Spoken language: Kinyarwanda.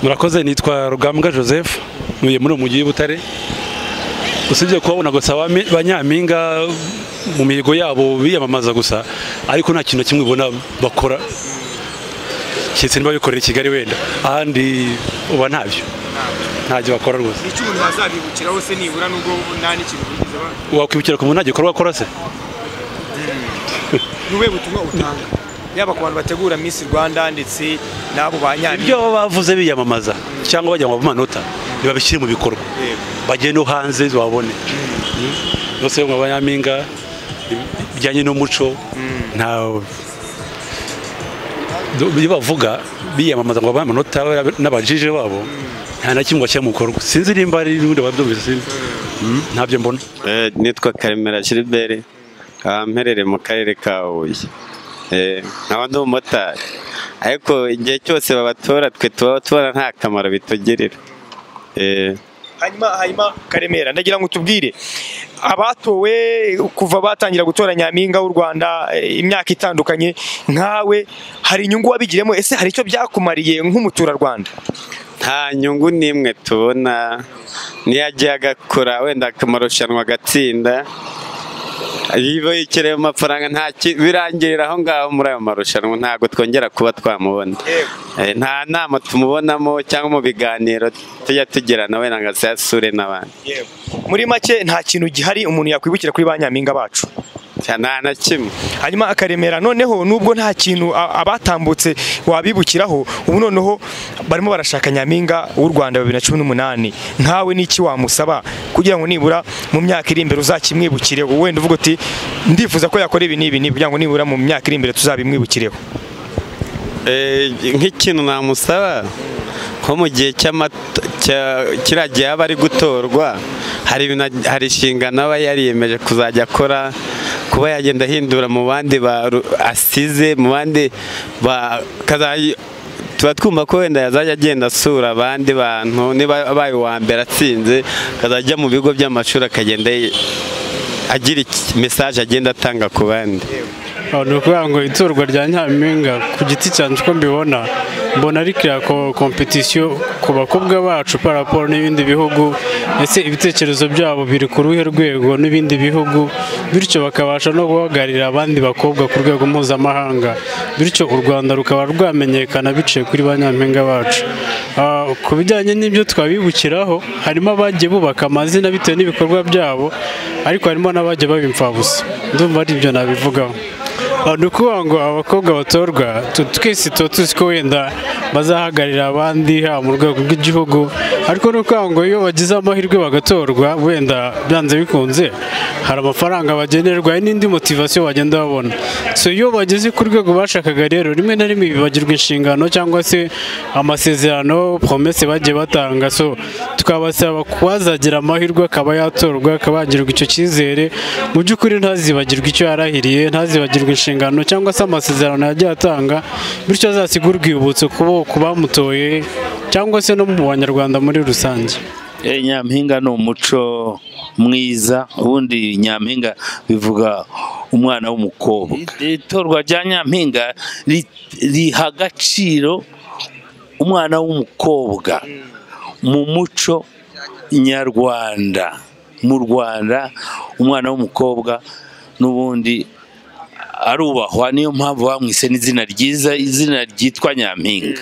murakoze nitwa rugambwa joseph ntuye muri uwo mujyi w'ibutare usibye kubabona gusa ba- ba nyampinga mu mihigo yabo biyamamaza gusa ariko nta kintu na kimwe ubona bakora keretse niba bikorera i kigali wenda ahandi uba ntabyo ntabyo bakora rwose ni iki umuntu wazabibukiraho se nibura nubwo nta n'ikintu bigeze ba wakwibukira ku muntu nta gikorwa akora se ni ubuhe butumwa utanga yaba ku bantu bategura Miss Rwanda ndetse n'abo ba nyampinga ibyo baba bavuze biyamamaza cyangwa bajya mu manota ntibabishyire mu bikorwa Yego. bagende no hanze babone bose mu banyampinga bijyanye n'umuco nta ibyo bavuga biyamamaza ngo babahe amanota n'abajije babo nta na kimwe bashyira mu bikorwa sinzi nimba hari n'ubundi babyumvise sinzi Mm, ntabyo mbona Eh, nitwa karemera gilbert nkaba mperereye mu karere ka huye Eh, nkaba ndi umumotari ariko igihe cyose babatora twe tuba tubona nta kamaro bitugirira Eh, hanyuma hanyuma karemera ndagira ngo tubwire abatowe kuva batangira gutora nyampinga w'u Rwanda eh, imyaka itandukanye nkawe hari inyungu wabigiremo ese hari icyo byakumariye nk'umuturarwanda nta nyungu n'imwe tubona niyo agiye agakora wenda akamarushanwa agatsinda iyo yikerewe amafaranga nta ki- birangirira aho ngaho muri ayo marushanwa ntabwo twongera kuba twamubona Eh, nta nama tumubonamo cyangwa mu biganiro tujya tugirana wenda ngo asasure n'abandi muri make nta kintu gihari umuntu yakwibukira kuri ba nyampinga bacu Cya- nta na kimwe hanyuma akaremera noneho nubwo nta kintu a- abatambutse wabibukiraho ubu noneho barimo barashaka nyampinga w'u rwanda bibiri na cumi n'umunani nkawe n'iki wamusaba kugira ngo nibura mu myaka iri imbere uzakimwibukireho wenda uvuga uti ndifuza ko yakora ibi n'ibi n'ibi kugira ngo nibura mu myaka iri imbere tuzabimwibukireho Eh, nk'ikintu namusaba nko mu gihe cy'amato- cya- kiriya gihe aba ari gutorwa hari ibintu ag- hari inshingano aba yariyemeje kuzajya akora kuba yagenda ahindura mu bandi baru- asize mu bandi ba- kaza- tuba twumva ko wenda yazajya agenda asura abandi bantu niba abaye uwa mbere atsinze akazajya mu bigo by'amashuri akagenda yi- agira mesaje agenda atanga ku bandi Aho ni ukuvuga ngo itorwa rya nyampinga ku giti cyanjye uko mbibona mbona ari kiriya ko- kompetisiyo ku bakobwa bacu paraporo n'ibindi bihugu ndetse ibitekerezo byabo biri ku ruhe rwego n'ibindi bihugu bityo bakabasha no guhagararira abandi bakobwa ku rwego mpuzamahanga bityo u rwanda rukaba rwamenyekana biciye kuri ba nyampinga bacu Ah, ku bijyanye n'ibyo twabibukiraho harimo abagiye bubaka amazina bitewe n'ibikorwa byabo ariko harimo n'abagiye baba imfabusa ndumva ari ibyo nabivugaho Aho ni ukuvuga ngo abakobwa batorwa tu- twese tuba tuzi ko wenda bazahagararira abandi haba mu rwego rw'igihugu ariko ni ukuvuga ngo iyo bagize amahirwe bagatorwa wenda byanze bikunze hari amafaranga bagenerwa hari n'indi motivasiyo bagenda babona so iyo bageze ku rwego bashakaga rero rimwe na rimwe bibagirwa inshingano cyangwa se amasezerano promese bagiye batanga so tukabasaba kuhazagira amahirwe akaba yatorwa akaba yagirirwa icyo cyizere mu by'ukuri ntazibagirwe icyo yarahiriye ntazibagirwe inshingano cyangwa se amasezerano yagiye atanga bityo azasigwe urwibutso kubo- ku bamutoye cyangwa se no mu banyarwanda muri rusange Eh, nyampinga ni umuco mwiza ubundi nyampinga bivuga umwana w'umukobwa itorwa rya nyampinga ri- riha agaciro umwana w'umukobwa mu muco nyarwanda mu rwanda umwana w'umukobwa n'ubundi arubahwa niyo mpamvu bamwise n'izina ryiza izina ryitwa nyampinga